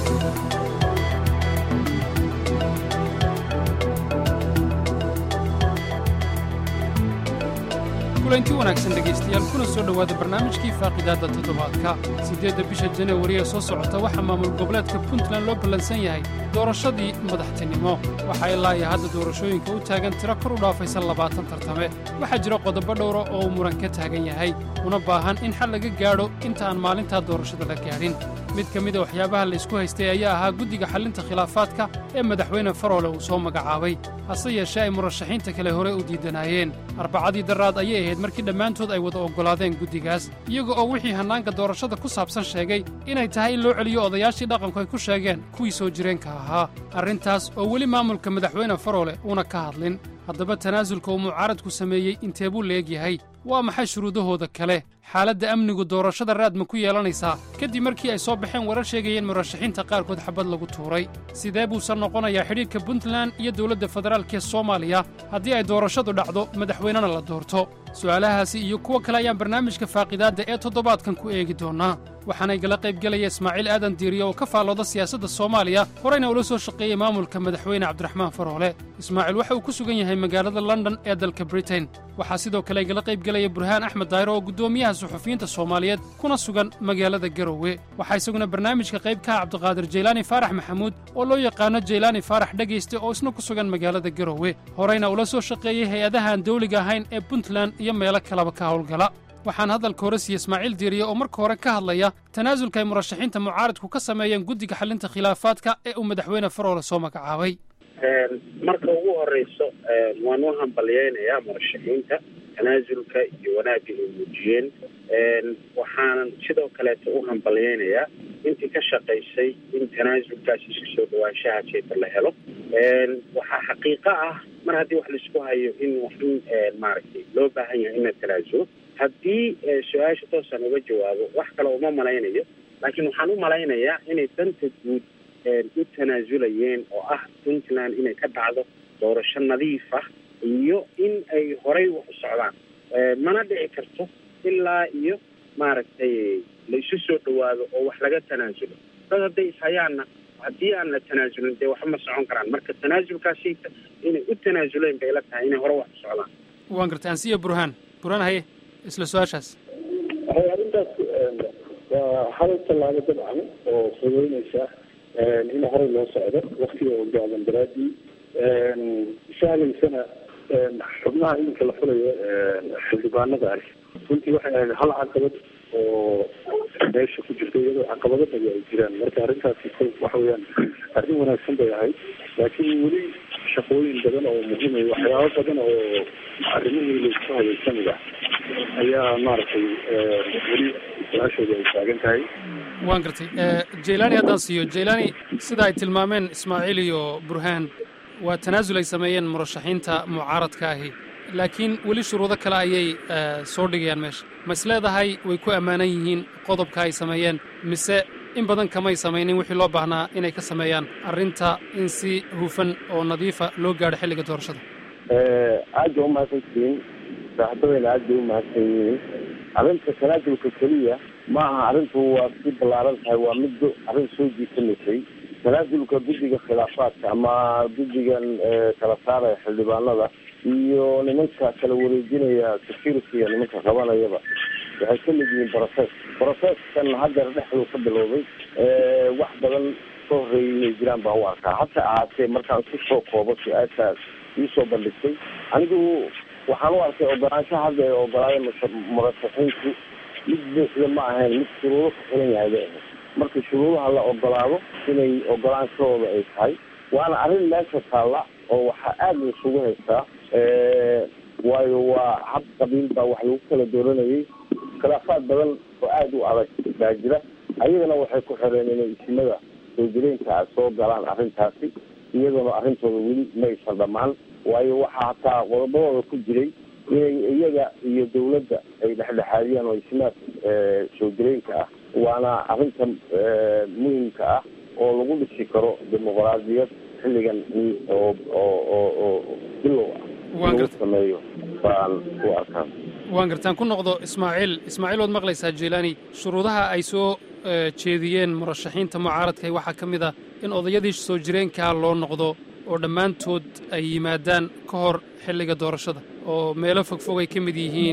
kulanti wanaagsan dhegaystayaal kuna soo dhowaada barnaamijkii faaqidaadda toddobaadka siddeedda bisha janawari ee soo socota waxaa maamul goboleedka puntland loo ballansan yahay doorashadii madaxtinimo waxaa ilaa iyo hadda doorashooyinka u taagan tiro kor u dhaafaysa labaatan tartame waxaa jira qodobo dhowra oo uu muran ka taagan yahay una baahan in xal laga gaadho inta aan maalintaa doorashada la gaadhin mid ka mida waxyaabaha laysku haystay ayaa ahaa guddiga xallinta khilaafaadka ee madaxweyne faroole uu soo magacaabay hase yeeshee ay murashaxiinta kale hore u diidanaayeen arbacadii daraad ayay ahayd markii dhammaantood ay wada oggolaadeen guddigaas iyaga oo wixii hannaanka doorashada ku saabsan sheegay inay tahay in loo celiyo odayaashii dhaqanku ay ku sheegeen kuwii soo jireenka ahaa arrintaas oo weli maamulka madaxweyne faroole uuna ka hadlin haddaba tanaasulka uu mucaaradku sameeyey intee buu leeg yahay waa maxay shuruudahooda kale xaaladda amnigu doorashada raad ma ku yeelanaysaa kadib markii ay soo baxeen warar sheegayeen murashaxiinta qaarkood xabad lagu tuuray sidee buusan noqonayaa xidhiidhka puntland iyo dowladda federaalk ee soomaaliya haddii ay doorashadu dhacdo madaxweynena la doorto su'aalahaasi iyo kuwo kale ayaan barnaamijka faaqidaadda ee toddobaadkan ku eegi doonnaa waxaana igala qaybgelaya ismaaciil aadan diiriye oo ka faallooda siyaasadda soomaaliya horeyna ula soo shaqeeyey maamulka madaxweyne cabdiraxmaan faroole ismaaciil waxa uu ku sugan yahay magaalada london ee dalka britain waxaa sidoo kale igala qaybgelaya burhaan axmed daayro oo guddoomiyaha suxufiyiinta soomaaliyeed kuna sugan magaalada garowe waxaa isaguna barnaamijka qayb ka ah cabdiqaadir jaylaani faarax maxamuud oo loo yaqaano jaylaani faarax dhegayste oo isna ku sugan magaalada garowe horeyna ula soo shaqeeyey hay-adahaan dawliga ahayn ee puntland iyo meelo kaleba ka howlgala waxaan hadalka hore siiye ismaaciil diiriye oo marka hore ka hadlaya tanaasulka ay murashaxiinta mucaaradku ka sameeyeen guddiga xallinta khilaafaadka ee uu madaxweyne faroole soo magacaabay marka ugu horeyso waan u hambalyeynayaa murashaxiinta tanaasulka iyo wanaagga ay muujiyeen waxaanan sidoo kaleeto u hambalyeynayaa intii ka shaqaysay in tanaasulkaas iska soo dhawaanshaha jeeta la helo waxaa xaqiiqo ah mar haddii wax laisku hayo in waxin maaragtay loo baahan yahay in la tanaasulo haddii su-aasha toosaan uga jawaabo wax kale uma malaynayo laakiin waxaan u malaynayaa inay danta guud u tanaasulayeen oo ah puntland inay ka dhacdo doorasho nadiif ah iyo in ay horay wax u socdaan mana dhici karto ilaa iyo maaragtay la isu soo dhawaado oo wax laga tanaasulo dad hadday ishayaanna haddii aan la tanaasulin dee waxba ma socon karaan marka tanaasulkaasita inay u tanaasuleen bay la tahay inay hore wax u socdaan waan gartay ansiya burhaan burhaan haye isla su-aashaas arrintaas waa hal tallaabo dabcan oo fududeynaysa in horey loo socdo waktiga oo gaaban daraadii sahlaysana xubnaha iminka la fulayo xildhibaanada ah runtii waxay ahayd hal caqabad oo meesha ku jirta iyadoo caqabado badi ay jiraan marka arrintaasi waxa weeyaan arrin wanaagsan bay ahayd laakiin weli shaqooyin badan oo muhiimay waxyaabo badan oo arrimihii laisku hayay kamid ah ayaa maaragtay weli su-aashooda ay taagan tahay waan gartay jaylaani haddaan siiyo jaylaani sida ay tilmaameen ismaaciil iyo burhaan waa tanaasul ay sameeyeen murashaxiinta mucaaradka ahi laakiin weli shuruudo kale ayay soo dhigayaan meesha ma is leedahay way ku ammaanan yihiin qodobka ay sameeyeen mise in badan kamay samaynin wixii loo baahnaa inay ka sameeyaan arrinta in si hufan oo nadiifa loo gaadho xilliga doorashada aad ba umahadsantihiin saaxiibadayna aad bay umahadsan yihiin arrinta tanaasulka keliya ma aha arrintu waa si ballaaran tahay waa mid arrin soo jiitamaysay tanaasulka guddiga khilaafaadka ama guddigan kala saaraya xildhibaanada iyo nimanka kala wareejinaya security-ga nimanka qabanayaba waxay ka mid yihiin process processkan haddeer dhexduu ka bilowday wax badan ka horreeyay inay jiraan baan u arkaa hase ahaatee markaan ku soo koobo su-aashaas iisoo bandhigtay anigu waxaan u arkay ogolaanshaha hadda ay ogolaayeen murashaxiinku mid buuxda ma ahayn mid shuruudo ka xiran yahay bay ahayd marka shuruudaha la ogolaado inay ogolaanshahooda ay tahay waana arrin meesha taalla oo waxaa aada la isugu haystaa waayo waa hab qabiil baa wax lagu kala dooranayay khilaafaad badan oo aada u adag baa jira ayagana waxay ku xireen inay isimada soo jireenka soo galaan arrintaasi iyaduna arrintooda weli ma aysan dhammaan waayo waxaa hataa qodobadooda ku jiray inay iyaga iyo dawladda ay dhexdhexaadiyaan oo isimaad soo jireenka ah waana arrinta muhimka ah oo lagu dhisi karo dimuqraadiyad xilligan oo oo oo oo bilow ah lagu sameeyo baan u arkaa waan gartaan ku noqdo ismaaciil ismaaciil waad maqlaysaa jilani shuruudaha ay soo jeediyeen murashaxiinta mucaaradka waxaa ka mid ah in odayadii soo jireenkaa loo noqdo oo dhammaantood ay yimaadaan ka hor xilliga doorashada oo meelo fogfog ay ka mid yihiin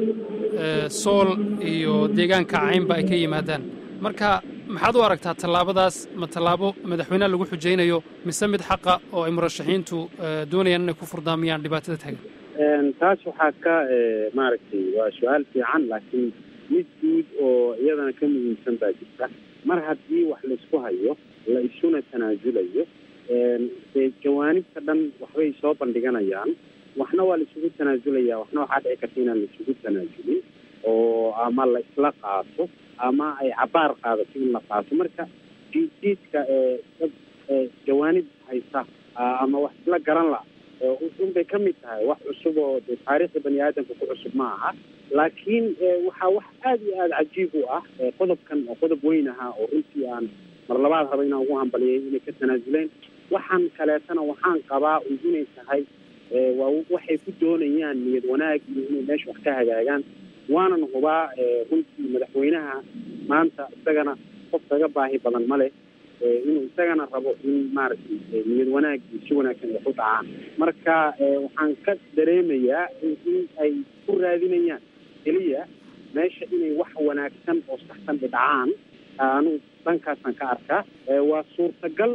sool iyo deegaanka caynba ay ka yimaadaan marka maxaad u aragtaa tallaabadaas ma tallaabo madaxweyneha lagu xujaynayo mise mid xaqa oo ay murashaxiintu doonayaan inay ku furdaamiyaan dhibaatada taagan taas waxaa ka maaragtay waa su-aal fiican laakiin mid guud oo iyadana ka muhiimsan baa jirta mar haddii wax laisku hayo la isuna tanaasulayo dee jawaanibta dhan waxbay soo bandhiganayaan waxna waa la isugu tanaasulaya waxna waxaa dhici karta inaan la isugu tanaasulin oo ama la isla qaato ama ay cabaar qaadato in la qaato marka jiidjiidka dad jawaanib haysa ama wax isla garan la unbay ka mid tahay wax cusub oo de taariikhda bani aadamka ku cusub ma aha laakiin waxaa wax aada iyo aada cajiib u ah qodobkan oo qodob weyn ahaa oo runtii aan mar labaad raba inaan ugu hambaliyay inay ka tanaasuleen waxaan kaleetana waxaan qabaa inay tahay waa waxay ku doonayaan niyad wanaag iyo inay meesha wax ka hagaagaan waanan hubaa runtii madaxweynaha maanta isagana qof kaga baahi badan ma leh inuu isagana rabo in maaragtay niyad wanaag iyo si wanaagsan ay ku dhacaan marka waxaan ka dareemayaa in ay ku raadinayaan keliya meesha inay wax wanaagsan oo saxsan dhacaan anu dhankaasaan ka arkaa waa suurtagal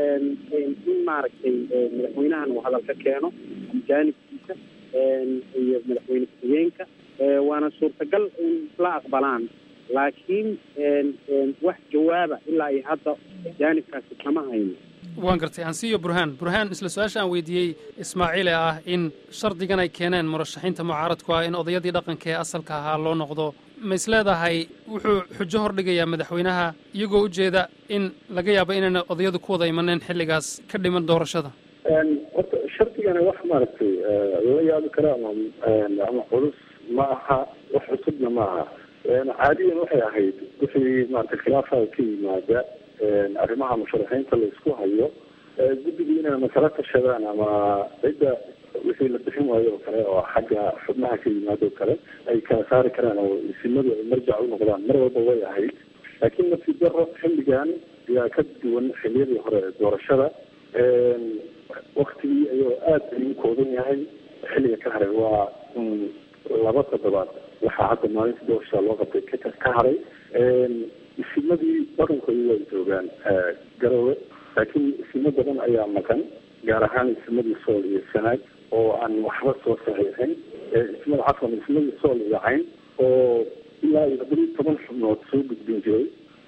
in maaragtay madaxweynahan uu hadal ka keeno jaanibkiisa iyo madaxweyne ku-xigeenka waana suurtagal in isla aqbalaan laakiin wax jawaaba ilaa iyo hadda jaanibkaasi kama hayno waan gartay hansiyo burhaan burhaan isla su-aasha aan weydiiyey ismaaciil ee ah in shardigan ay keeneen murashaxiinta mucaaradku ah in odayadii dhaqanka ee asalka ahaa loo noqdo ma is leedahay wuxuu xujo hordhigayaa madaxweynaha iyagoo ujeeda in laga yaabo inayna odayadu ku wada imaneen xilligaas ka dhiman doorashada horta shardigana wax maaragtay lala yaabi kara ama ama culus ma aha wax cusubna ma aha caadiyan waxay ahayd wixii maarata khilaafaha ka yimaada arrimaha musharaxiinta la isku hayo guddigii inay ama kala tashadaan ama cidda wixii la bixin waayo oo kale oo xagga xubnaha ka yimaado o kale ay kala saari karaan oo isimadu ay marjac u noqdaan mar walba way ahayd laakiin nafsi daro xilligan ayaa ka duwan xiliyadii hore ee doorashada waktigii ayuu aada ayuu kooban yahay xilliga ka haray waa laba toddobaad waxaa hadda maalinta doorashada loo qabtay ka ka haray isimadii dhaqankooda way joogaan garowe laakiin isimo badan ayaa maqan gaar ahaan isimadii sool iyo sanaag oo aan waxba soo saxiixin ismada cafan ismadii sool iyo cayn oo ilaa iyo toddobiyi toban xubnood soo gudbin jiray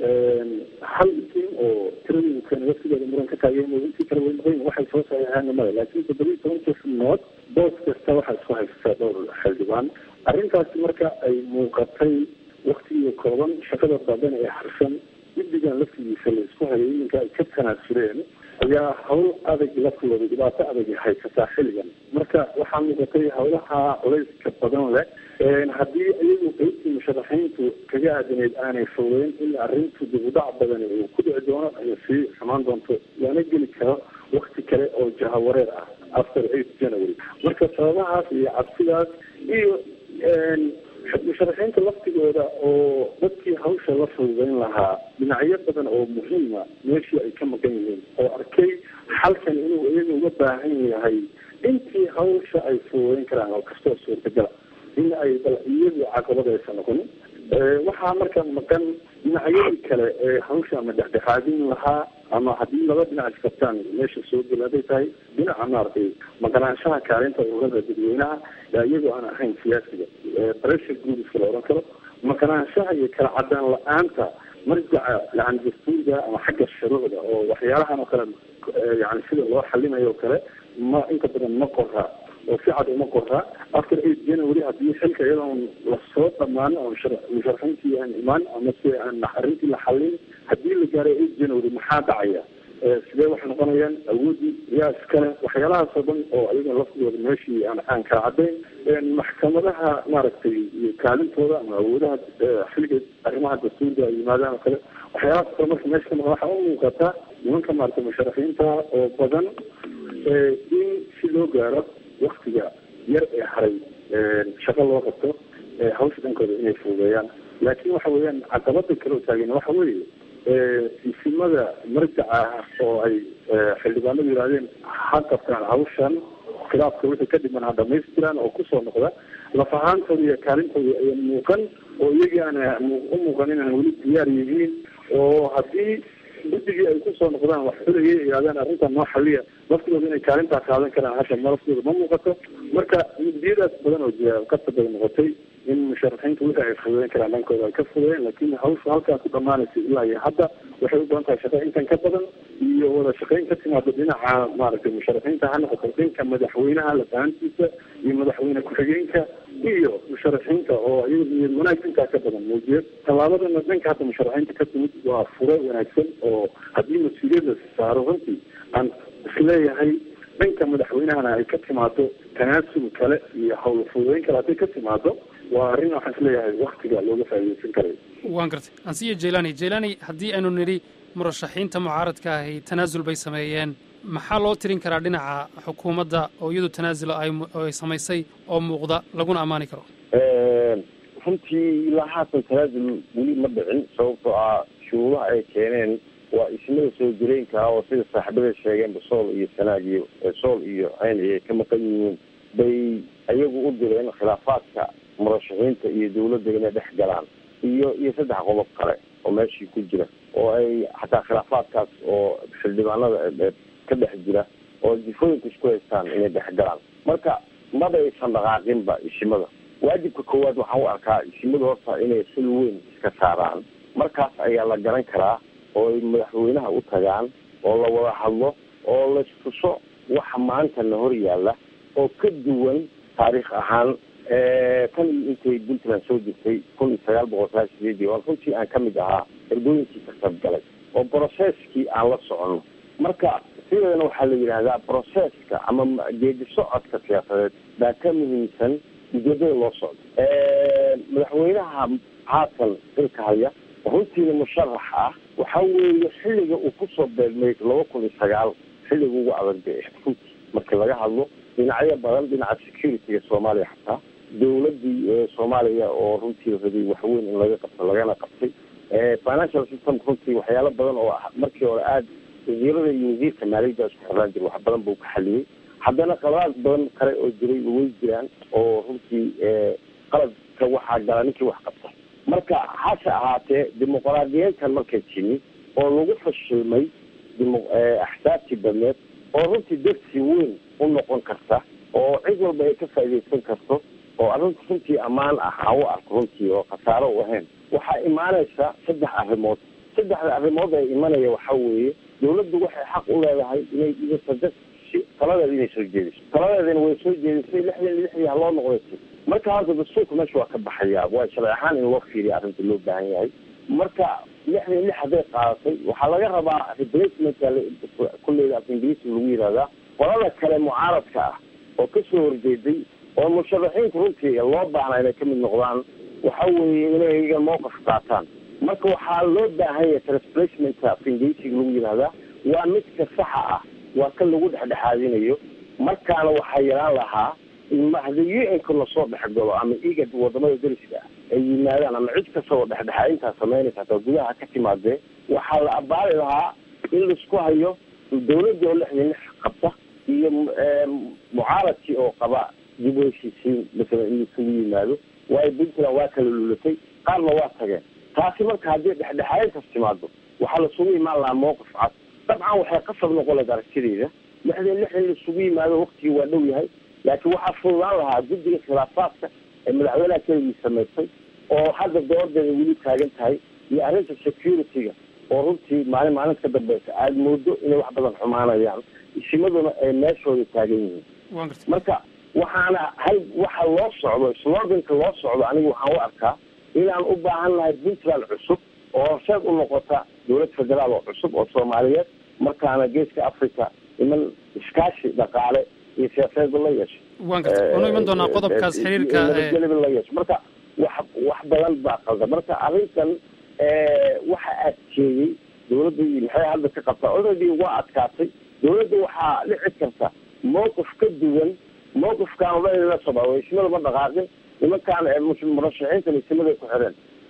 hal isim oo tiradooda waftigeeda muran ka taageen intii kale way maqan waxay soo saxiixeen male laakiin toddobiyi tobankii xubnood boos kasta waxaa isku haysataa dhowr xildhibaan arrintaasi marka ay muuqatay waktigii kooban shaqada badan ee harsan guddigan laftigiisa la isku hayay iminka ay ka tanaasuleen ayaa hawl adag laftigooda dhibaato adag haysataa xilligan marka waxaa muuqatay hawlaha culayska badan leh haddii iyagu qeybtii musharaxiintu kaga aadaneyd aanay fogeyn in arrintu dibudhac badan uu ku dhici doono ay sii xumaan doonto lana geli karo wakti kale oo jahawareer ah after eight january marka sababahaas iyo cabsidaas iyo musharaxiinta laftigooda oo dadkii hawsha la fududeyn lahaa dhinacyo badan oo muhiima meeshii ay ka maqan yihiin oo arkay xalkan inuu iyaga uga baahan yahay intii hawsha ay fududeyn karaan oo kastoo suurtagala in ay bal iyagu caqabad aysan noqon waxaa marka maqan dhinacyadii kale ee hawsha ama dhexdhexaadin lahaa ama haddii laba dhinac isqabtaan meesha soo geli hadday tahay dhinaca maaragtay maqnaanshaha kaalinta ururada dadweynaha yaa iyagoo aan ahayn siyaasiga pressure groups la odhan karo maqnaanshaha iyo kala cadaan la-aanta marjaca yani dastuuriga ama xagga shuruucda oo waxyaalahan oo kale yani sida loo xalinayo oo kale ma inta badan ma qora oo si cad uma qora after eight january haddii xilka iyadoon lasoo dhamaan oo musharaxiintii aan imaan ama si aan arrintii la xalin haddii la gaaray eight january maxaa dhacaya sidee waxay noqonayaan awoodii yaa iskale waxyaalahaas oo dhan oo ayaga laftigooda meeshii aan aan kala caddayn maxkamadaha maaragtay kaalintooda ama awoodaha xilliga arrimaha dastuuriga ay yimaadaan oo kale waxyaalahaas kale marka meesha ka maqan waxaa u muuqataa nimanka maaragtay musharaxiinta oo badan in si loo gaaro waktiga yar ee haray shaqo loo qabto hawsha dhankooda inay fududeeyaan laakiin waxa weeyaan caqabada kale oo taagan waxa weeye isimada marjaca ah oo ay xildhibaanadu yidhahdeen ha qabtaan hawshan khilaafka wixii ka dhiman ha dhamaystiraan oo kusoo noqda laf ahaantooda iyo kaalintooda ayan muuqan oo iyagii aana u muuqan inaan weli diyaar yihiin oo haddii guddigii ay kusoo noqdaan wax xulayay yidhahdaan arrintan noo xaliya laftooda inay kaalintaa qaadan karaan hasha ma laftooda ma muuqato marka mudiyadaas badan oo jira kasabay noqotay in musharaxiinta wixii ay fududeyn karaan dhankooda ay ka fududeen laakiin hawsha halkaa ku dhamaanaysa ilaa iyo hadda waxay u badan tahay shaqo intan ka badan iyo wada shaqeyn ka timaado dhinaca maaragtay musharaxiinta ha noqoto dhanka madaxweynaha lafahantiisa iyo madaxweyne ku-xigeenka iyo musharaxiinta oo iyaga niyad wanaag intaa ka badan muujiya tallaabadana dhanka hadda musharaxiinta ka timid waa fure wanaagsan oo haddii mas-uuliyad la saaro runtii aan isleeyahay dhanka madaxweynahana ay ka timaado tanaasul kale iyo hawl fududeyn kale hadday ka timaado waa arrin waxaan isleeyahay waktiga looga faa'iideysan karayo waan gartay ansiya jailani jailani haddii aynu nidhi murashaxiinta mucaaradka ahi tanaasul bay sameeyeen maxaa loo tirin karaa dhinaca xukuumadda oo iyadu tanaasul ay ay samaysay oo muuqda laguna ammaani karo runtii ilaa haatan tanaasul weli ma dhicin sababtoo ah shuruudaha ay keeneen waa ismada soo jireenka ah oo sida saaxiibada sheegeenba sool iyo sanaag iyo sool iyo ceyn ay ka maqan yihiin bay ayagu u direen khilaafaadka murashaxiinta iyo dawladda inay dhex galaan iyo iyo saddex qodob kale oo meeshii ku jira oo ay xataa khilaafaadkaas oo xildhibaanada ka dhex jira oo jifooyinka isku haystaan inay dhex galaan marka maba aysan dhaqaaqinba isimada waajibka koowaad waxaan u arkaa isimada horta inay sil weyn iska saaraan markaas ayaa la garan karaa oo ay madaxweynaha u tagaan oo la wada hadlo oo lastuso waxa maanta na hor yaalla oo ka duwan taariikh ahaan tan iyo intay puntland soo jirtay kun iyo sagaal boqol sagaal sideedii oo runtii aan ka mid ahaa erdooyinkii ka qayb galay oo brocesskii aan la soconno marka sideedana waxaa la yidhaahdaa broceska ama geedi socodka siyaasadeed baa ka muhiimsan ujeedada loo socdo madaxweynaha haatan xilka haya runtiina musharax ah waxa weeye xilliga uu kusoo beelmay laba kun iyo sagaal xilliga ugu adag bay ahayd runtii markii laga hadlo dhinacyo badan dhinaca securityga soomaaliya xataa dawladii soomaaliya oo runtii rabay waxweyn in laga qabto lagana qabtay financial system runtii waxyaalo badan oo markii hore aada wasiirada iyo wasiirka maaliyadda isku xiraan jira wax badan buu ka xaliyey haddana qaladaad badan kale oo jiray way jiraan oo runtii qaladka waxaa gala ninkii wax qabta marka hase ahaatee dimuqraadiyiintan markay timi oo lagu fashilmay dimo axsaabtii badneed oo runtii darsi weyn u noqon karta oo cid walba ay ka faa'iidaysan karto oo arrinta runtii ammaan ah aan u arko runtii oo khasaaro u ahayn waxaa imaanaysa saddex arrimood saddexda arrimood ay imanaya waxa weeye dawladdu waxay xaq u leedahay inay idatada taladeeda inay soo jeediso taladeedana way soo jeedisay lixdan iyo lixdii haloo noqdaysa marka horta dastuurka meesha waa ka baxaya waa sharci ahaan in loo fiiriya arrinta loo baahan yahay marka lixdan iyo lix hadday qaadatay waxaa laga rabaa replacementka kulleyda af ingiriisi lagu yihahdaa qolada kale mucaaradka ah oo kasoo horjeeday oo musharaxiinta runtii loo baahna inay kamid noqdaan waxa weeye inay iyaga mowqif qaataan marka waxaa loo baahan yahay transplacementka af ingiriisiga lagu yihahdaa waa midka saxa ah waa kan lagu dhexdhexaadinayo markaana waxaa yaraan lahaa haddii u n-ka lasoo dhexgalo ama igad wadamada dariska ah ay yimaadaan ama cid kasta oo dhexdhexaadintaa samaynaysa hataa gudaha ka timaadee waxaa la abaari lahaa in laisku hayo dawladii oo lixdan lix qabta iyo mucaaradkii oo qaba dib u heshiisiin masalan in isugu yimaado waayo puntland waa kala lulatay qaarna waa tageen taasi marka haddii dhexdhexaadintaas timaado waxaa lasugu imaan lahaa mowqif cad dabcan waxay qasab noqon lahayd aragtideyda lixdan lix in laisugu yimaado waktigii waa dhow yahay laakiin waxaa fududaan lahaa guddiga khilaafaadka ee madaxweynaha keligii samaysay oo hadda doodeeda weli taagan tahay iyo arrinta security-ga oo runtii maalin maalinta ka dambeysa aada moodo inay wax badan xumaanayaan isimaduna ay meeshooda taagan yihiin marka waxaana hal waxa loo socdo sloganka loo socdo aniga waxaan u arkaa inaan u baahan nahay puntland cusub oo horseed u noqota dawlad federaal oo cusub oo soomaaliyeed markaana geeska africa iman iskaashi dhaqaale iyo siyaasadeedba la yeesho waan garta waanu iman doonaa qodobkaas xiriirka nabadgelyaba la yeesho marka wax wax badan baa qalda marka arrintan waxa adkeeyey dawladda maxay hadda ka qabtaa already waa adkaatay dawladda waxaa dhici karta mowqif ka duwan mowqifkaan odhan la soba ismada ma dhaqaaqin nimankaan murashaxiintan ismaday ku xireen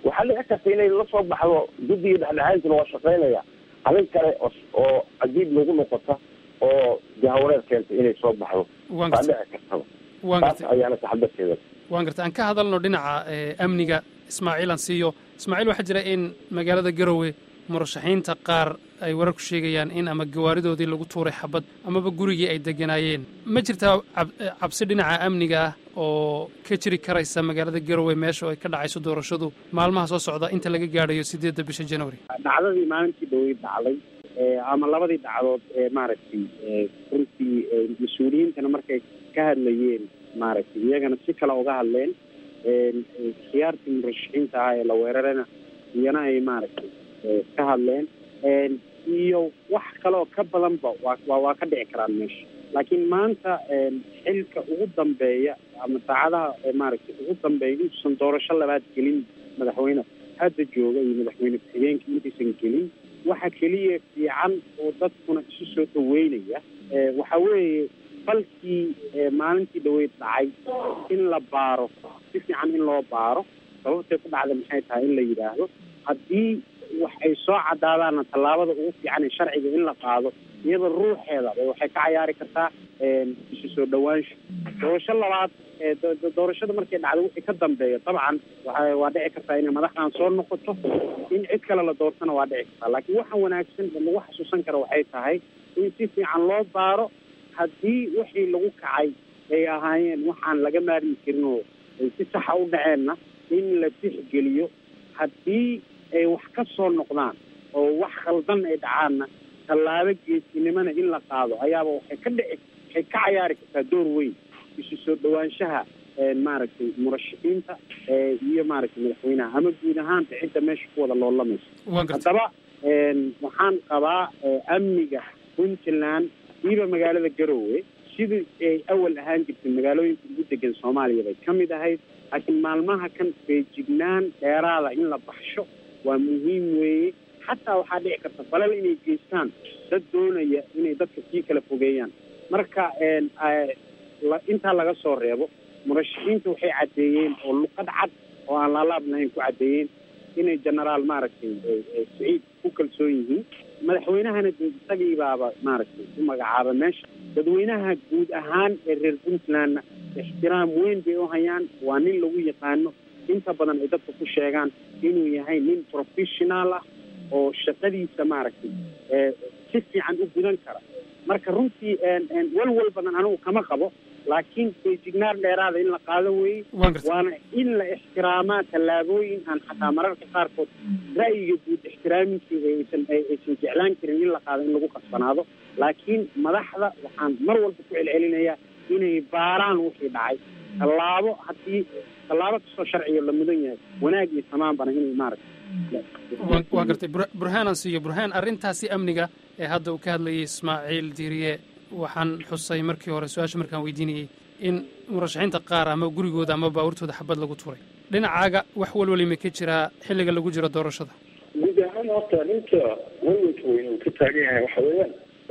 waxaa dhici karta inay la soo baxdo guddiga dhexdhexaadintuna waa shaqaynaya arrin kale oo cajiib lagu noqota oo jahawareer keenta inay soo baxdo waan waa gartay dhici kartaba waan taas gartay ayaana taxadarkeeda waan gartay aan ka hadalno dhinaca eh, amniga ismaaciil aan siiyo ismaaciil waxaa jira in magaalada garowe murashaxiinta qaar ay wararku sheegayaan in ama gawaaridoodii lagu tuuray xabad amaba gurigii ay deganaayeen ma jirtaa cab- eh, cabsi dhinaca amniga ah oo ka jiri karaysa magaalada garowe meesha ay ka dhacayso doorashadu maalmaha soo socda inta laga gaadhayo sideedda bisha january dhacdadii maalintii dhaweyd dhacday ee, ama labadii dhacdood ee maaragtay ee, runtii ee, mas-uuliyiintana markay ka hadlayeen maaragtay iyagana si kale uga hadleen een, ee, khiyaartii murashaxiinta ah ee la weerarana iyana ay maaragtay ee, ka hadleen een, iyo wax kaleoo ka badanba waa waa waa ka dhici karaan meesha laakiin maanta een, xilka ugu dambeeya ama saacadaha ee maaragtay ugu dambeeya intuusan doorasho labaad gelin madaxweyne hadda jooga iyo madaxweyne ku-xigeenkii intaysan gelin waxa keliya fiican oo dadkuna isu soo dhaweynaya ee, waxa weeye falkii ee, maalintii dhaweyd dhacay in la baaro si fiican in loo baaro sababtay ku dhacda maxay tahay in la yidhaahdo haddii wax ay soo cadaadaanna tallaabada ugu fiican ee sharciga in la qaado iyada ruuxeeda ba waxay ka cayaari kartaa een, isu soo dhawaansho doorasho labaad ee do- do- doorashada markay dhacdo wixii ka dambeeya dabcan waxa waa dhici kartaa inay madaxdan soo noqoto in cid kale la doortana waa dhici kartaa laakiin waxa wanaagsan ee lagu xasuusan kara waxay tahay in si fiican loo baaro haddii wixii lagu kacay ay ahaayeen waxaan laga maarmi karin oo ay si saxa u dhaceenna in la tixgeliyo haddii ay wax ka soo noqdaan oo wax khaldan ay dhacaanna tallaabo geesinimana in la qaado ayaaba waxay ka dhici waxay ka cayaari kartaa door weyn isu soo dhawaanshaha een, maaragtay murashaxiinta ee, iyo maaragtay madaxweynaha ama guud ahaanta cidda meesha ku wada loolamaysa waan gartay haddaba een, waxaan qabaa ee, amniga puntland iiba magaalada garowe sidii ay awal ahaan jirtay magaalooyinka ugu degan soomaaliya bay ka mid ahayd laakiin maalmaha kan feejignaan dheeraada in la baxsho waa muhiim weeye xataa waxaa dhici karta falal inay geystaan dad doonaya inay dadka sii kala fogeeyaan marka een, eh, la- intaa laga soo reebo murashaxiinta waxay caddeeyeen oo luqad cad oo aan laalaab lahayn ku caddeeyeen inay genaraal maaragtay eh, eh, saciid ku kalsoon yihiin madaxweynahana dee isagii baaba maaragtay u magacaaba meesha dadweynaha guud ahaan ee reer puntlandna ixtiraam weyn bay u hayaan waa nin lagu yaqaano inta badan ay dadka ku sheegaan inuu yahay nin professional ah oo shaqadiisa maaragtay ee si fiican u gudan kara marka runtii een, een, walwal badan anigu kama qabo laakiin feejignaan dheeraada in la qaado weeye waan gartay waana in la ixtiraamaa tallaabooyin aan xataa mararka qaarkood ra'yiga guud ixtiraaminkii aysan ay- aysan jeclaan karin in la qaado in lagu qasbanaado laakiin madaxda waxaan mar walba ku celcelinayaa inay baaraan wixii dhacay tallaabo haddii tallaabo kastoo sharciga la mudan yahay wanaag iyo samaanbana inay maaragtay waan waan gartay Bur- burhaan aan siiyo burhaan arrintaasi amniga ee hadda uu ka hadlayay ismaaciil diiriye waxaan xusay markii hore su-aasha markaan weydiinayey in murashaxiinta qaar ama gurigooda ama baabuurtooda xabad lagu turay dhinacaaga wax walwali ma ka jiraa xilliga lagu jiro doorashada guud ahaan horta ninka walwalka weyn uu ka taagan yahay waxa weeyaan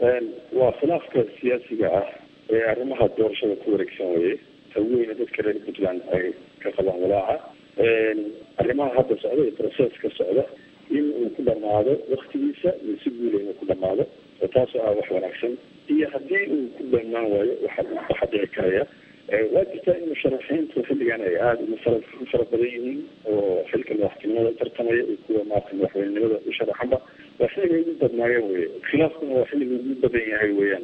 waa khilaafka siyaasiga ah ee arrimaha doorashada ku wareegsan weye ta weyne dadka reer puntland ay ka qabaan walaaca arrimaha hadda socda iyo proceska socda in uu ku dhamaado waktigiisa iyo si guula inuu ku dhamaado oo taasoo ah wax wanaagsan iyo haddii uu ku dhamaan waayo waxa waxa dhici karaya waa jirtaa in musharaxiintu xilligan ay aada ugu fara u fara badan yihiin oo xilka madaxtinimada tartamaya iyo kuwa maarata madaxweynenimada u sharaxanba waa xilliga ugu badnaayeen weye khilaafkuna waa xilliga ugu badan yahay weeyaan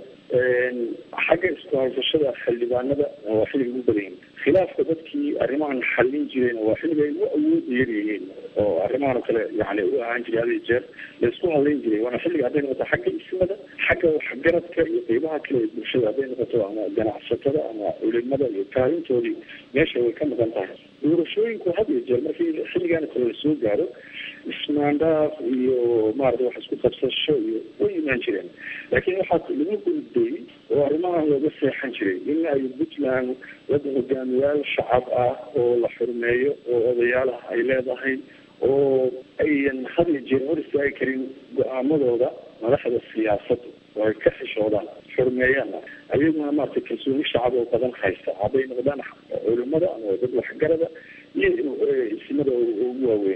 xagga isku haysashada xildhibaanada waa xilliga ugu badan yihiin khilaafka dadkii arrimahan xallin jireen waa xilliga ay u awood yar yihiin oo arrimahan oo kale yani u ahaan jiray hada iyo jeer la isku hadlayn jiray waana xilliga hadday noqoto xagga ismada xagga waxgaradka iyo qeybaha kale ee bulshada hadday noqoto ama ganacsatada ama culimada iyo kaalintoodii meesha way ka maqan tahay doorashooyinku had iyo jeer markii xilligan kale la soo gaaro ismaandhaaf iyo maarata wax isku qabsasho iyo way imaan jireen laakiin waxaa lagu gudbay oo arrimahan looga seexan jiray in ay puntland wada hogaamiyaal shacab ah oo la xurmeeyo oo odayaalaha ay leedahay oo ayan had iyo jeer hor istaagi karin go-aamadooda madaxda siyaasadda oo ay ka xishoodaan xurmeeyaan ayaguna maarata kalsooni shacab oo badan haysta hadday noqdaan culimada ama dad waxgarada iyo isimada ugu waaweynaa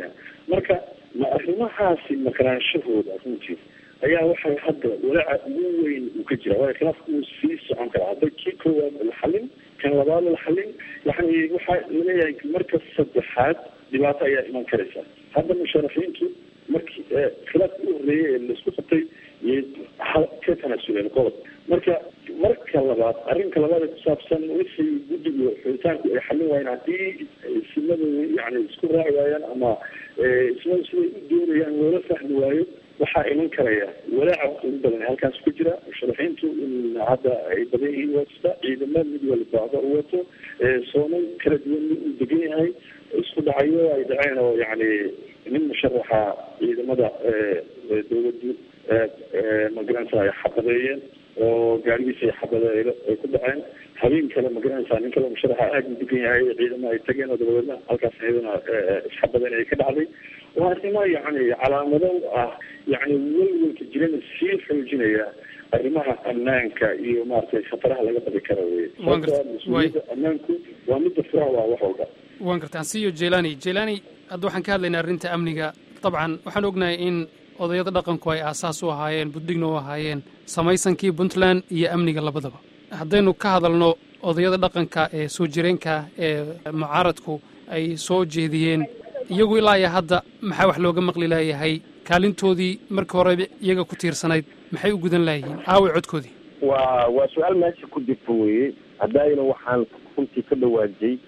marka ma arrimahaasi maqnaanshahooda runtii ayaa waxay hadda walaaca ugu weyn uu ka jira waayo khilaafku uu sii socon karaa hadda kii koowaad la xalin kan labaad la xalin yani waxaa laleeyahay marka saddexaad dhibaato ayaa iman karaysa hadda musharaxiintu markii khilaafka u horreeyay ee laisku qabtay iyo ka tanaasuleen qodob marka marka labaad arrinka labaad ee kusaabsan wixii guddigu xulitaanku ay xalin waayeen haddii ismadu yani isku raaci waayaan ama ismadu siday u doonayaan loola fahmi waayo waxaa iman karaya walaaca ugu badan ee halkaas ku jira musharaxiintu in hadda ay badan yihiin wasta ciidamo mid walbaaba u wato soomay kala duwan mid uu degan yahay isku dhacyo ay dhaceen oo yani nin musharaxa ciidamada dawladdu magaranaysa ay xabadeeyeen oo gaarigiisa ay xabade ay ku dhaceen habeen kale magaranaysa nin kale musharaxa aada u degan yahay ciidamo ay tageen oo dabadeedna halkaas iyadana isxabadeen ay ka dhacday waa arrimo yani calaamado ah yani welwelka jirana sii xoojinaya arrimaha ammaanka iyo maaragtay khataraha laga badi kara wey mas-uuliyadda ammaanku waa midda furaha waa wax walba waan gartaan siyo jelani jelani hadda waxaan ka hadlaynaa arrinta amniga dabcan waxaan ognahay in odayada dhaqanku ay aasaas u ahaayeen buddigna u ahaayeen samaysankii puntland iyo amniga labadaba haddaynu ka hadalno odayada dhaqanka ee soo jireenka ee mucaaradku ay soo jeediyeen iyagu ilaa iyo hadda maxaa wax looga maqli laayahay kaalintoodii markii hore iyaga ku tiirsanayd maxay u gudan laayihiin aaway codkoodii waa waa su-aal meesha ku jirta weye haddaayna waxaan runtii ka dhawaajay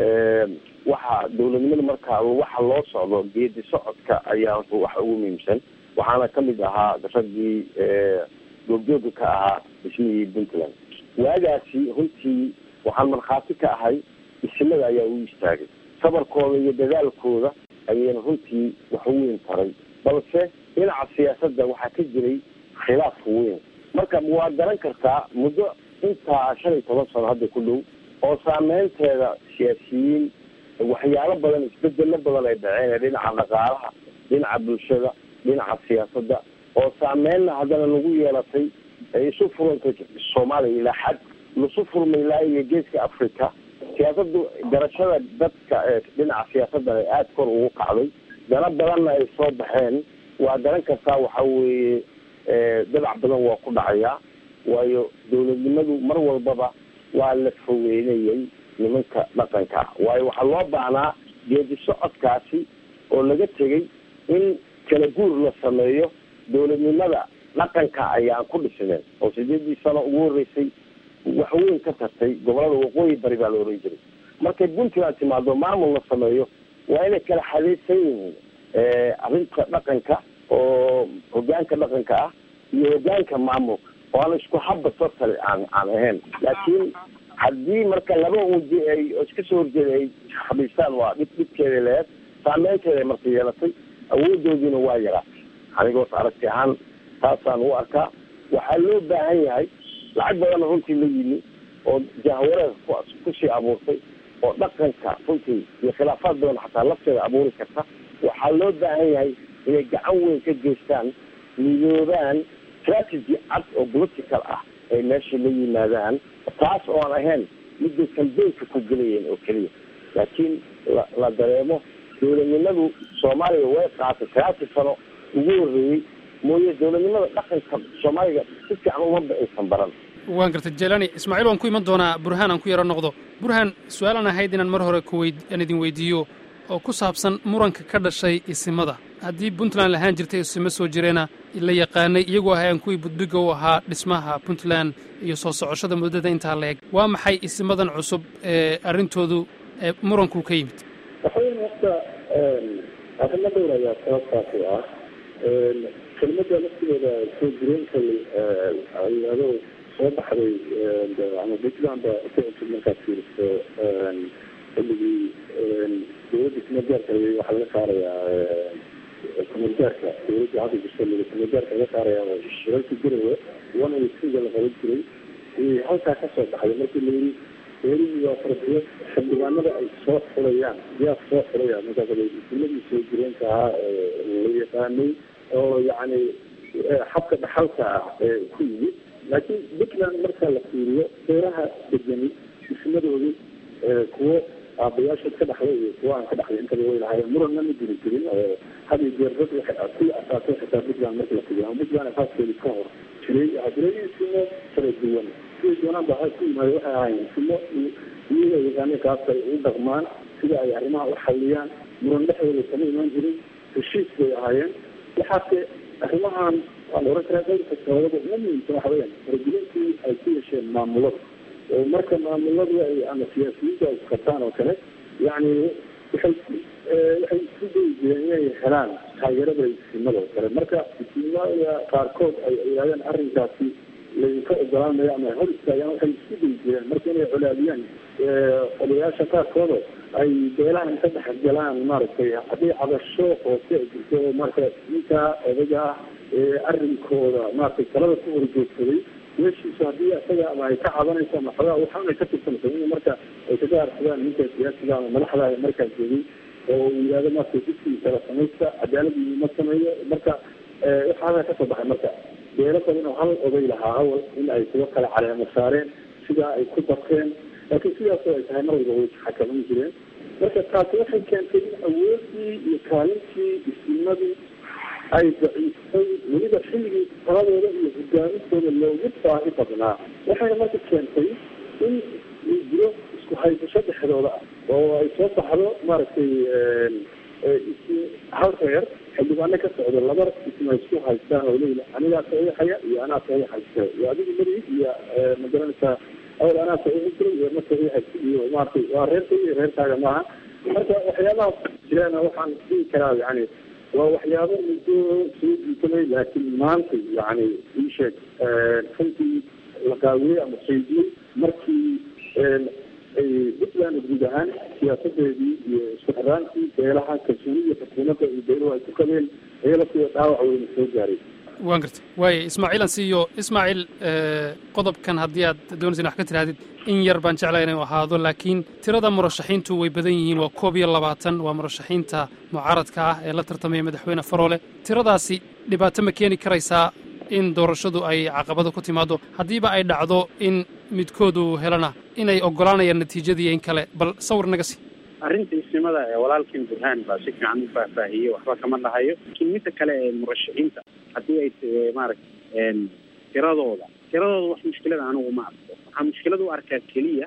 waxa dawladnimada markaa waxa loo socdo geedi socodka ayaa waxa ugu muhiimsan waxaana ka mid ahaa raggii goobjooga ka ahaa dhismihii puntland waagaasi runtii waxaan markhaati ka ahay isimada ayaa u istaagay sabarkooda iyo dadaalkooda ayayna runtii wax u weyn taray balse dhinaca siyaasadda waxaa ka jiray khilaaf weyn marka waa garan kartaa muddo intaa shan iyo toban sano hadda ku dhow oo saameynteeda siyaasiyiin waxyaalo badan isbedelo badan ay dhaceen ee dhinaca dhaqaalaha dhinaca bulshada dhinaca siyaasadda oo saameynna haddana lagu yeelatay ay isu furantay soomaaliya ilaa xad lasu furmay ilaa iyo geeska africa siyaasadu garashada dadka ee dhinaca siyaasadda ay aada kor ugu kacday dana badanna ay soo baxeen waa garan kartaa waxa weeye dadac badan waa ku dhacayaa waayo dawladnimadu mar walbaba waa la fogeynayay nimanka dhaqanka ah waayo waxaa loo baahnaa geedi socodkaasi oo laga tegay in kala guur la sameeyo dawladnimada dhaqanka ayaan ku dhisneen oo sideedii sano ugu horreysay wax weyn ka tartay gobolada waqooyi bari baa la oran jiray markay puntland timaado maamul la sameeyo waa inay kala xadeysan yihiin arrinta dhaqanka oo hogaanka dhaqanka ah iyo hogaanka maamulka oo aan isku habba totally aan aan ahayn laakiin haddii marka laba uji ay iska soo horjeeda ay fadhiistaan waa dhib dhibkeeda leed saameynteeda ay marka yeelatay awoodoodiina waa yaraatay anigoos aragti ahaan taasaan u arkaa waxaa loo baahan yahay lacag badanna runtii la yimi oo jahwareer kusii abuurtay oo dhaqanka runtii iyo khilaafaad badan xataa lafteeda abuuri karta waxaa loo baahan yahay inay gacan weyn ka geystaan midoobaan strategy cad oo political ah ay meesha la yimaadaan taas oo aan ahayn midday kambeynka ku gelayeen oo keliya laakiin la la dareemo dawladnimadu soomaaliya way qaatay sagaashan sano ugu horreeyey mooye dawladnimada dhaqanka soomaaliga si fiican umaba aysan baran waan gartay jelani ismaaciil waan ku iman doonaa burhaan aan ku yaro noqdo burhaan su-aalaan ahayd inaan mar hore kuweyd aan idin weydiiyo oo ku saabsan muranka ka dhashay isimada haddii puntland lahaan jirtay isimo soo jireena la yaqaanay iyagoo ahayaan kuwii budbiga u ahaa dhismaha puntland iyo soo socoshada muddada intaa la eg waa maxay isimadan cusub ee arrintoodu muranku ka yimid waxaweyn horta arrimo dhowr ayaa sababtaasi ah kelmada laftigeeda soo jireenka ayado soo baxday ama puntland ba ku markaad fiiriso xilligii dawladda kumeelgaarka waxaa laga saarayaa kumeelgaarka dawladda hadda jirta kumeelgaarka laga saarayaa shirarka garowe one way three la qaban jiray halkaa kasoo baxday markii la yiri dawladii waa fardiyo xildhibaanada ay soo xulayaan yaa soo xulaya markaas ismadii soo jireenka ahaa la yaqaanay oo yacni xabka dhaxalka ah ee ku yimid laakiin puntland marka la fiiriyo beeraha degani dhismadoodu kuwo aabayaashood ka dhaxlay iyo kuwa aan ka dhaxlay intaba way lahaayeen muranna ma jiri jirin oo had iyo jeer dad waxay kuwii asaasay xitaa puntland markii la fidiyo ama puntland asaaskeedi ka hor jiray waxaa jiray simo kala duwan sidai doonaan ba ku yimaada waxay ahaayeen simo iyaga yaqaana kaas ay u dhaqmaan sida ay arrimaha u xalliyaan muran dhexdooda kama imaan jirin heshiis bay ahaayeen waxaase arrimahan waan oran karaa dhowrka sababada ugu muhiimsan waxa weyaan faragelintii ay ku yeesheen maamulada oo marka maamuladu ay ama siyaasiyiinta ay isqabtaan oo kale yacni waxay waxay isku dayi jireen inay helaan taageerada isimada oo kale marka isimada qaarkood ay yidhahdeen arrinkaasi laydinka ogolaanayo ama hor istaagaan waxay isku dayi jireen marka inay colaadiyaan odayaasha qaarkooda ay beelaha inka dhex galaan maaragtay haddii cabasho hoose ay jirto oo marka ninkaa odaga ah ee arrinkooda maaragtay talada ku horjoogsaday meeshiisu haddii isaga ama ay ka cabanayso ama xogaa waxaan ay ka tirsanayso in marka ay kaga arsadaan ninka siyaasiga ama madaxda markaas joogay oo uu yidhahdo maaragtay dugsigiisa la samaysta cadaaladii ma sameeyo marka waxa halkaa kasoo baxay marka beelo badan oo hal oday lahaa awal in ay kuwa kale caleemo saareen sidaa ay ku darteen laakiin sidaasoo ay tahay mar walba way xakaman jireen marka taasi waxay keentay in awoodii iyo kaalintii isnimadii ay daciiftay weliba xilligii taladooda iyo hogaamintooda loogu baahi badnaa waxayna marka keentay in uu jiro isku haysasho dhexdooda ah oo ay soo baxdo maaragtay hal reer xildhibaano ka socdo laba isma isku haystaan oo leeyihi anigaa saxiixaya iyo anaa saxiixaysa iyo adigu mari iyo magaranaysaa awal anaa saxiixi jiray iyo ma saxiixaysa iyo maaragtay waa reerka iyo reerkaaga maaha marka waxyaabahaas jiraan waxaan dhihi karaa yani waa waxyaabo muddo soo jiitamay laakiin maanta yani ii sheeg runtii la qaawiyey ama qaydiyey markii puntland guud ahaan siyaasadeedii iyo isku xiraankii beelaha kalsoonida xukuumadda iyo beeluhu ay ku qabeen iyada kuwa dhaawac weyna soo gaaray waan garta waaya ismaaciil aan siiyo ismaaciil qodobkan haddii aad doonaysa in wax ka tidhahdid in yar baan jeclaa inay ahaado laakiin tirada murashaxiintu way badan yihiin waa koob iyo labaatan waa murashaxiinta mucaaradka ah ee la tartamaya madaxweyne faroole tiradaasi dhibaato ma keeni karaysaa in doorashadu ay caqabado ku timaado haddiiba ay dhacdo in midkoodu helana inay oggolaanayaan natiijadii in kale bal sawir naga sii arrinta isnimada ee walaalkiin burhaan baa si fiican u faahfaahiyey waxba kama dhahayo laakiin midda kale ee murashaxiinta haddii ay maaragta tiradooda tiradooda wax mushkilada anigu ma arko waxaa mushkilad u arkaa keliya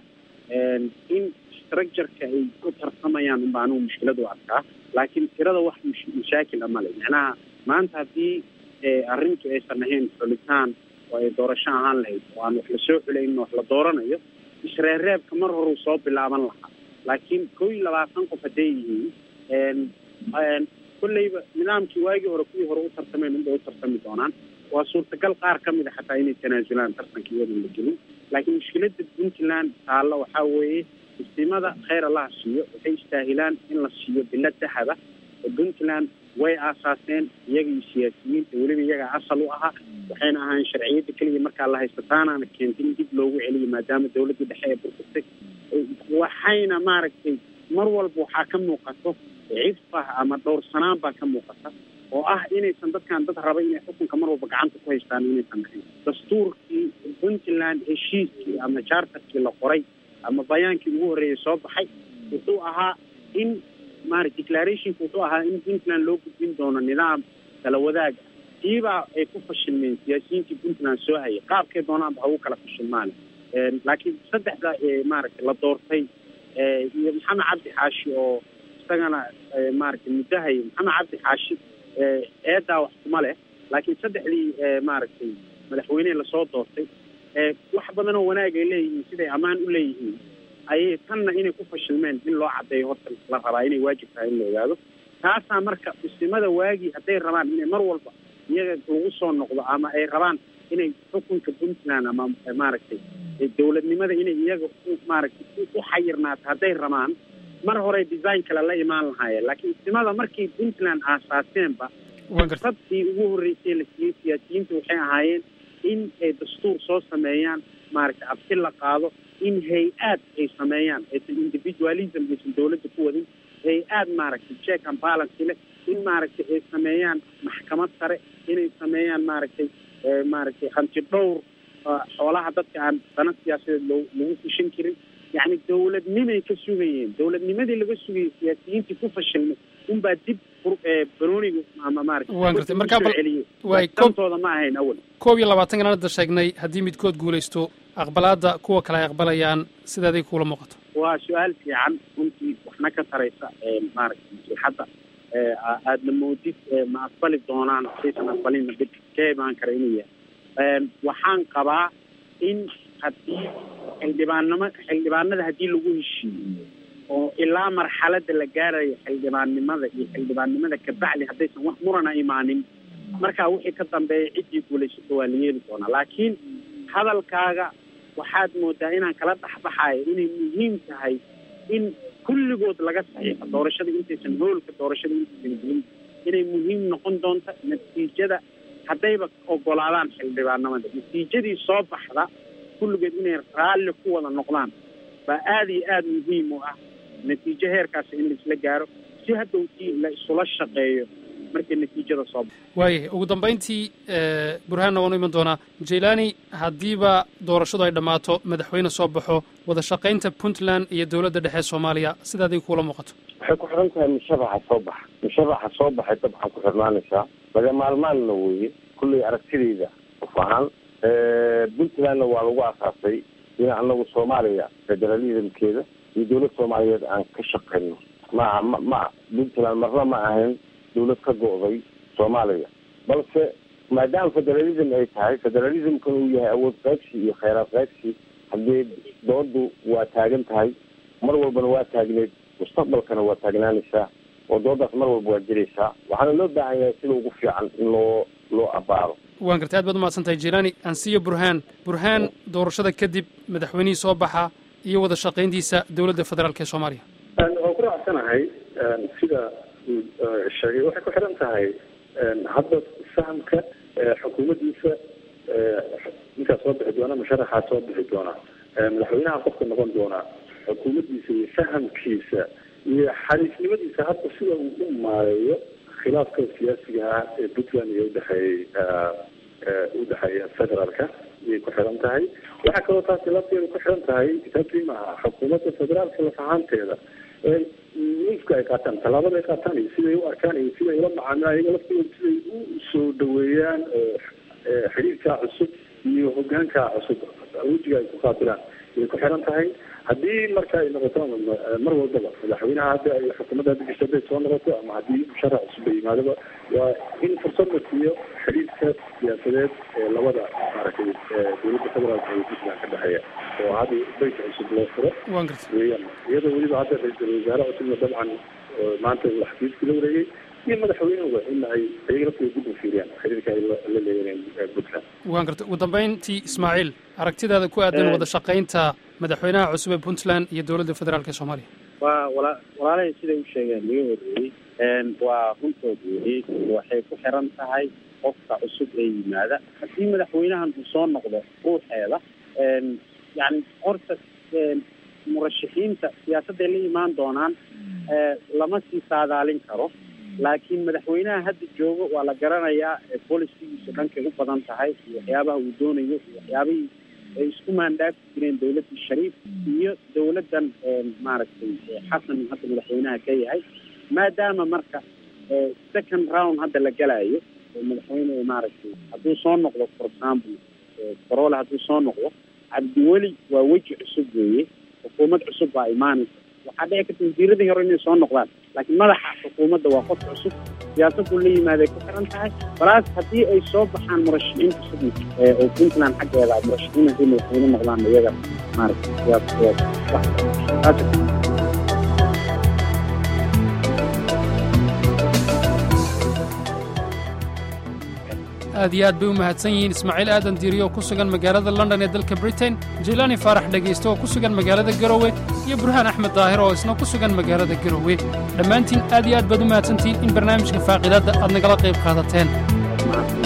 in structureka ay ku tartamayaan unba anigu mushkilad u arkaa laakiin tirada wax mashaakil a male macnaha maanta haddii arrintu aysan ahayn xulitaan oo ay doorasho ahaan lahayd oo aan wax lasoo xulaynin wax la dooranayo isreerreebka mar horuu soo bilaaban lahaa laakiin kow iyo labaatan qof hadday yihiin kolleyba nidaamkii waagii hore kuwii hore u tartameen unbay u tartami doonaan waa suurtagal qaar ka mid a xataa inay tanaasulaan tartanka iyadan la gelin laakiin mushkiladda puntland taalla waxaa weeye istimada kheyr allaha siiyo waxay istaahilaan in la siiyo bilad dahaba oo puntland way aasaaseen iyaga iyo siyaasiyiinta weliba iyagaa asal u ahaa waxayna ahayn sharciyadda keliya markaa la haysta taanaana keentay in dib loogu celiyo maadaama dawladdii dhexe ee burburtay waxayna maaragtay mar walba waxaa ka muuqato cifah ama dhowrsanaan baa ka muuqata oo ah inaysan dadkan dad raba inay xukunka mar walba gacanta ku haystaan inaysan ahayn dastuurkii puntland heshiiskii ama charterkii la qoray ama bayaankii ugu horreeyay soo baxay wuxuu ahaa in maara declarationka wuxuu ahaa in puntland loo gudbin doono nidaam kala wadaaga tiibaa ay ku fashilmeen siyaasiyiintii puntland soo hayay qaabkay doonaanba hagu kala fashilmaane laakiin saddexda maaragtay la doortay iyo maxamed cabdi xaashi oo isagana maaragtay muddahay maxamed cabdi xaashi eedaa wax kuma leh laakiin saddexdii maaragtay madaxweynehe lasoo doortay wax badan oo wanaag ay leeyihiin siday ammaan u leeyihiin ayay tanna inay ku fashilmeen in loo caddeeyo horta la rabaa inay waajib tahay in la ogaado taasaa marka isnimada waagii hadday rabaan inay mar walba iyaga lagu soo noqdo ama ay rabaan inay xukunka puntland ama maaragtay dawladnimada inay iyaga maaragtay u xayirnaato hadday rabaan mar hore design kale la imaan lahaayeen laakiin isnimada markii puntland aasaaseenba sabtii ugu horreysay la siiyey siyaasiyiinta waxay ahaayeen in ay dastuur soo sameeyaan maaragtay abti la qaado in hay-aad ay sameeyaan aysan individualism aysan dawladda ku wadin hay-aad maaragtay check and balance leh in maaragtay ay sameeyaan maxkamad sare inay sameeyaan maaragtay maaragtay hanti dhowr xoolaha dadka aan dana siyaasadeed loo lagu fushin karin yacni dowladnimay ka sugayeen dowladnimadii laga sugayay siyaasiyiintii ku fashilmay unbaa dib baroniga ama maarata waan gartay markaa bal waay dantooda ma ahayn awal koob iyo labaatan kan hadda sheegnay haddii midkood guulaysto aqbalaadda kuwa kale ay aqbalayaan sideeday kuula muuqato waa su-aal fiican runtii waxna ka taraysa maaragta maslaxadda aadna moodid ma aqbali doonaan saysan aqbalina dib ka imaan kara inuu yahay waxaan qabaa in haddii xildhibaannimo xildhibaanada haddii lagu heshiiyo oo ilaa marxaladda la gaarayo xildhibaannimada iyo xildhibaannimada kabacdi haddaysan wax murana imaanin markaa wixii ka dambeeya ciddii guulaysato waa la yeeli doonaa laakiin hadalkaaga waxaad moodaa inaan kala dhexbaxayo inay muhiim tahay in kulligood laga saxiixo doorashada intaysan hoolka doorashada intaysan gelin inay muhiim noqon doonto natiijada haddayba ogolaadaan xildhibaanimada natiijadii soo baxda kulligood inay raalli ku wada noqdaan baa aada iyo aada muhiim u ah natiijo heerkaasi in laisla gaaro si haddowtii la isula shaqeeyo markay natiijada soo baxo waayahay ugu dambayntii burhaanna waanu iman doonaa jailani haddiiba doorashadu ay dhammaato madaxweyne soo baxo wada shaqaynta puntland iyo dowladda dhexe soomaaliya sidaaday kuula muuqato waxay ku xidhan tahay mushabaxa soo baxa mushabaxa soo baxay dabcan ku xirnaanaysaa laga maalmaanna weeye kullay aragtidayda qof ahaan puntlandna waa lagu asaasay in anagu soomaaliya federalismkeeda iyo dowlad soomaaliyeed aan ka shaqayno maaha ma ma puntland marna ma ahayn dawlad ka go'day soomaaliya balse maadaama federalism ay tahay federalismkan uu yahay awood qaybsi iyo kheyraad qaybsi haddee doodu waa taagan tahay mar walbana waa taagneed mustaqbalkana waa taagnaanaysaa oo doodaas mar walba waa jiraysaa waxaana loo baahan yahay sida ugu fiican in loo loo abaaro waan gartay aad baad umahadsan tahay jilani ansiyo burhaan burhaan doorashada kadib madaxweynihii soo baxa iyo wada shaqayntiisa dowladda federaalk ee soomaaliya waan ku raacsanahay sida uu sheegay waxay ku xiran tahay hadda fahamka xukuumaddiisa ninkaas soo bixi doona musharaxaa soo bixi doona madaxweynaha qofka noqon doona xukuumaddiisa iyo fahamkiisa iyo xariifnimadiisa hadda sida uu u maareeyo khilaafka siyaasiga ah ee puntland iyo udhexeeyey udhexeeya federaalka ayay ku xiran tahay waxaa kaloo taasi lafteeda ku xiran tahay kitaabkii maaha xukuumadda federaalka laf ahaanteeda nifka ay qaataan tallaabada ay qaataan iyo siday u arkaan iyo siday ula macaamilaan iyaga laftooda siday u soo dhaweeyaan xiriirkaa cusub iyo hogaankaa cusub wejiga ay ku qaabilaan ayay ku xiran tahay haddii marka ay noqoto mar walbaba madaxweynaha hadda ay xukuumadda hadda jirto hadday soo noqoto ama haddii musharax cusub ay yimaadaba waa in fursad la siiyo xiriirka siyaasadeed ee labada maaragtay dowladda federaalka iyo puntland ka dhexeeya oo hadda bayt cusub loo furo waan gartay weeyaan iyadoo weliba hadda ra-iisul wasaare cusubna dabcan maanta uu xafiiska la wareegay iyo madaxweynuhuba in ay ayaga laftooda dib u fiiriyaan xiriirka ay la leeyihiin puntland waan gartay ugu dambayntii ismaaciil aragtidaada ku aadan wada shaqaynta madaxweynaha cusub ee puntland iyo dowladda federaalk ee soomaaliya waa wala walaalahay siday u sheegeen laga horreeyey waa runtood weeyey waxay ku xiran tahay qofka cusub ee yimaada haddii madaxweynahan uu soo noqdo ruuxeeda yani horta murashaxiinta siyaasadday la imaan doonaan lama sii saadaalin karo laakiin madaxweynaha hadda joogo waa la garanayaa bolisigiisu dhankay u badan tahay iyo waxyaabaha uu doonayo iyo waxyaabihii ay isku maandhaafi jireen dowladdii shariif iyo dowladdan maaragtay xasan hadda madaxweynaha ka yahay maadaama marka second round hadda la galayo oo madaxweyne maaragtay hadduu soo noqdo for example corole hadduu soo noqdo cabdiweli waa weji cusub weeye xukuumad cusub baa imaanaysa waxaa dhici karta wasiiradii hore inay soo noqdaan laakiin madaxa xukuumadda waa qof cusub siyaasaddu la yimaaday ku xiran tahay balaas haddii ay soo baxaan murashaxiin cusub oo puntland xaggeeda murashaxiin haddii madaxweyne noqdaan iyaga maaragtay siyaasadeeda aad iyo aad bay u mahadsan yihiin ismaaciil aadan diiriyo oo ku sugan magaalada london ee dalka britain jilani faarax dhegaysto oo ku sugan magaalada garowe iyo burhaan axmed daahir oo isna ku sugan magaalada garowe dhammaantiin aad iyo aad baad u mahadsantihiin in barnaamijka faaqidaadda aad nagala qayb qaadateen